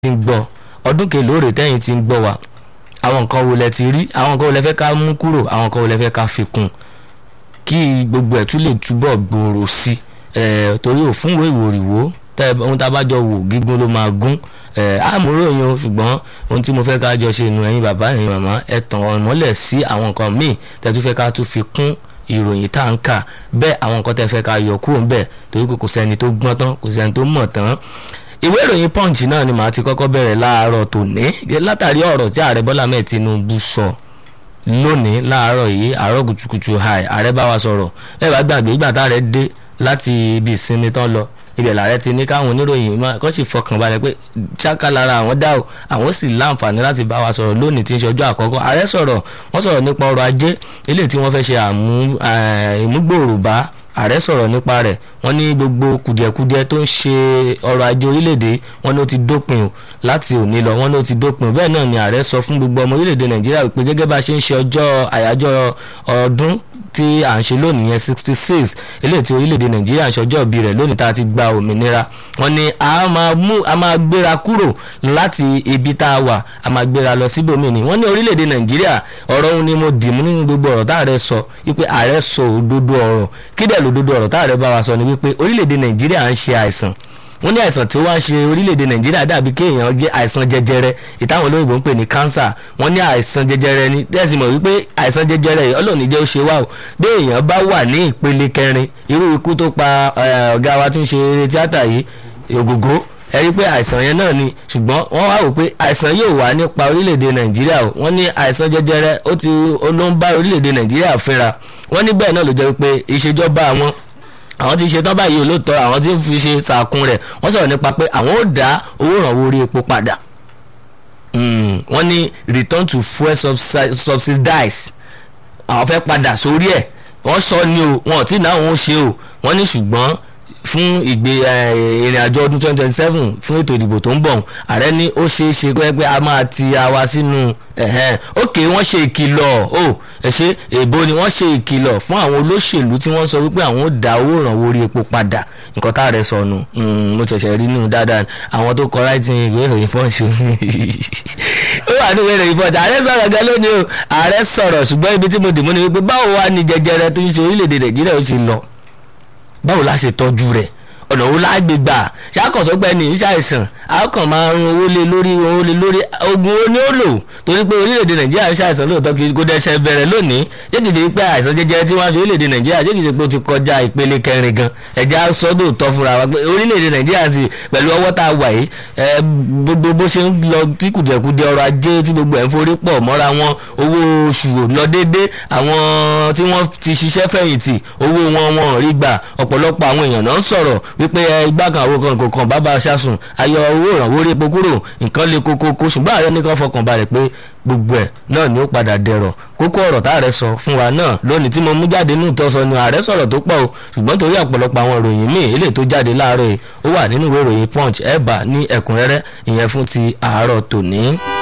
ti ń gbọ́ ọdún kelóore tẹ́yìn ti ń gbọ́ wa àwọn nǹkan wo lẹ ti rí àwọn nǹkan wo lẹ fẹ́ ká mú kúrò àwọn nǹkan wo lẹ fẹ́ ká fi kún kí gbogbo ẹ̀ tún lè túbọ̀ gbòòrò sí ẹ̀ torí òfún wo ìwòrìwò tẹ ohun tá a bá jọ wò gígùn ló máa gún ẹ̀ àmúrò yín o ṣùgbọ́n ohun tí mo fẹ́ ká jọ ṣe nu ẹ̀yin bàbá ẹ̀yin màmá ẹ̀ tàn ọ̀mọ́lẹ̀ sí àwọn nǹkan míì tẹ́ tún fẹ́ ká tún fi kún ìròyìn tá à ń kà bẹ́ẹ̀ àwọn nǹkan tẹ́ fẹ́ ká yọ kúrò ń bẹ̀ torí pé kò sẹ́ni tó gbọ́n tán kò sẹ́ni tó mọ̀ tán ìwé ìròyìn punch náà ni màá ti kọ́kọ́ bẹ̀rẹ̀ láàárọ̀ tòní látàrí ọ̀rọ̀ tí ààrẹ bọ́lá mẹ́ẹ̀ tinubu sọ lónìí láàárọ̀ yìí àárọ̀ kùtùkùtù àì ààrẹ bá wa sọ̀rọ̀ ẹ bá gbàgbé ìgbà tá ààrẹ dé láti ibi ìsinmi tán lọ ibẹ̀ làárẹ̀ ti ní káwọn oníròyìn máa kọ́ sì fọkàn balẹ̀ pé ṣáká lára àwọn dá o àwọn sì láǹfààní láti bá wa sọ̀rọ̀ lónìí tí ń ṣe ọjọ́ àkọ́kọ́ ààrẹ sọ̀rọ̀ wọ́n sọ̀rọ̀ nípa ọrọ̀ ajé eléyìí tí wọ́n fẹ́ ṣe àmúgbòòrò bá ààrẹ sọ̀rọ̀ nípa rẹ̀ wọ́n ní gbogbo kùdìẹ̀kudiẹ tó ń ṣe ọrọ̀ ajé orílẹ̀-èdè wọn ló ti dópin o láti òní lọ wọn ló ti dópin o bẹ́ẹ̀ náà ni ààrẹ sọ fún gbogbo ọmọ orílẹ̀-èdè nàìjíríà pé gẹ́gẹ́ bá a ṣe ń ṣe ọjọ́ àyájọ́ ọdún tí à ń ṣe lónìí yẹn sixty six eléyìí tí orílẹ̀-èdè nàìjíríà ń ṣọjọ́ ìbí rẹ̀ lónìí tá a ti gba òmìnira wọ́n ní a máa mú a máa gbéra kúrò láti ibi tá a wà a máa gbéra lọ síbòmíì ni wọ́n ní orílẹ̀-èdè nàìjíríà ọ̀rọ̀ òun ni mo dì mú nínú gbogbo ọ̀rọ̀ tá ààrẹ sọ wípé ààrẹ sọ òdodo ọ̀rọ̀ kí dẹ̀ lòdodo ọ̀rọ̀ tá ààrẹ bá wa sọ ni wípé orílẹ̀-èdè nàìjíríà ń ṣe àìsàn wọ́n ní àìsàn tí wọ́n ń ṣe orílẹ̀-èdè nàìjíríà dàbí kéèyàn gé àìsàn jẹjẹrẹ ìtàwọn olóyìnbó ń pè ní cancer wọ́n ní àìsàn jẹjẹrẹ ni tẹ́sí mọ̀ wípé àìsàn jẹjẹrẹ yìí ọlọ́ọ̀ni jẹ́ ó ṣe wá o bí èèyàn bá wà ní ìpele kẹrin irú ikú tó pa ọ̀gá wa tí ń ṣe eré tíátà yìí ògògó ẹ rí pé àìsàn yẹn náà ni ṣùgbọ́n wọ́n wá wò pé àìsàn yóò wá nípa orílẹ̀-èdè nàìjíríà o wọ́n ní àìsàn jẹjẹrẹ ó ti ló ń bá orílẹ̀-èdè nàìjíríà fínra wọ́n ní bẹ́ẹ̀ náà ló jẹ́ pé ìṣèjọba àwọn àwọn tí ń ṣe tán báyìí olóòótọ́ àwọn tí ń fi ṣe sàkún rẹ̀ wọ́n sọ̀rọ̀ nípa pé àwọn ò dá owó ìrànwọ́ orí epo padà wọ́n ní return to fuel subsidize àwọn fẹ́ padà sórí ẹ̀ wọ́n sọ ni o wọn ò tí ì náà wọn ò ṣe o wọ́n ní ṣùgbọ́n fún ìgbé ìrìn àjò ọdún twenty twenty seven fún ètò ìdìbò tó ń bọ̀ ààrẹ ní ó ṣeé ṣe pé a máa ti àwa sínú òkè wọ́n ṣe ìkìlọ̀ o ẹ ṣe èbó ni wọ́n ṣe ìkìlọ̀ fún àwọn olóṣèlú tí wọ́n sọ wípé àwọn ò dá owó ìrànwọ́ orí epo padà nǹkan tá a rẹ sọnù mo ṣẹ̀ṣẹ̀ rí nínú dáadáa àwọn tó kọ láìtì ìwé ìròyìn fọ́ọ̀ṣù ó wà ní ìwé ìròyìn fọ́ọ̀ṣù ààrẹ sọ̀rọ̀ gan lónìí o ààrẹ sọ̀rọ̀ ṣùgbọ́n ibi tí mo dì mú ni wípé báwo wá ní jẹjẹrẹ tó ń ṣe orílẹ̀-èdè nàìjíríà ó ṣe lọ báwo la ṣe tọ́jú rẹ̀ ọ̀nà wo la gbé gbà ṣàkóso pé ní ìṣàìsàn a kàn máa ń owó lé lórí owó lé lórí oògùn ó ní ó lò torí pé orílẹ̀-èdè nàìjíríà ń ṣàìsàn lóòótọ́ kí kò dẹ́sẹ̀ bẹ̀rẹ̀ lónìí jẹ́kìtì pé àìsàn jẹjẹrẹ tí wọ́n á ṣe orílẹ̀-èdè nàìjíríà jẹ́kìtì pé ó ti kọjá ìpele kẹrin gan ẹ̀já sọ́dọ̀ tọ́ fúnra wa pé orílẹ̀-èdè nàìjíríà sì pẹ̀lú ọwọ́ tá a wà yìí gbogbo bó ṣe ń lọ tí kùdìẹ̀kudiẹ ọrọ̀ ajé tí gbogbo ẹ̀ ń forí pọ̀ mọ́ra wọn owó oṣù lọ déédé àwọn tí wọ́n ti ṣiṣẹ́ fẹ̀yìntì owó wọn wọn rí gbà ọ̀pọ̀lọpọ̀ àwọn èèyàn náà ń sọ̀rọ̀ wípé igbá kan àwọn kan kọ̀ọ̀kan bàbá aṣáṣùn ayọ̀ owó ìrànwọ́ orí epo kúrò nǹkan lè kókókó ṣùgbọ́n ààrẹ nìkan fọkàn balẹ̀ pé gbogbo ẹ̀ náà ni ó padà dẹ̀rọ̀ kókó ọ̀rọ̀ tá ààrẹ sọ fún wa náà lónìí tí mo mú jáde nù tó sọ ni ààrẹ sọ̀rọ̀ tó pọ̀ o ṣùgbọ́n torí ọ̀pọ̀lọpọ̀ àwọn ìròyìn míì eléyìí tó jáde láàárọ̀ yìí ó wà nínú ìwé ìròyìn punch ẹ̀ bá ní ẹ̀kúnrẹ́rẹ́ ìyẹn fún ti àárọ̀ tòní.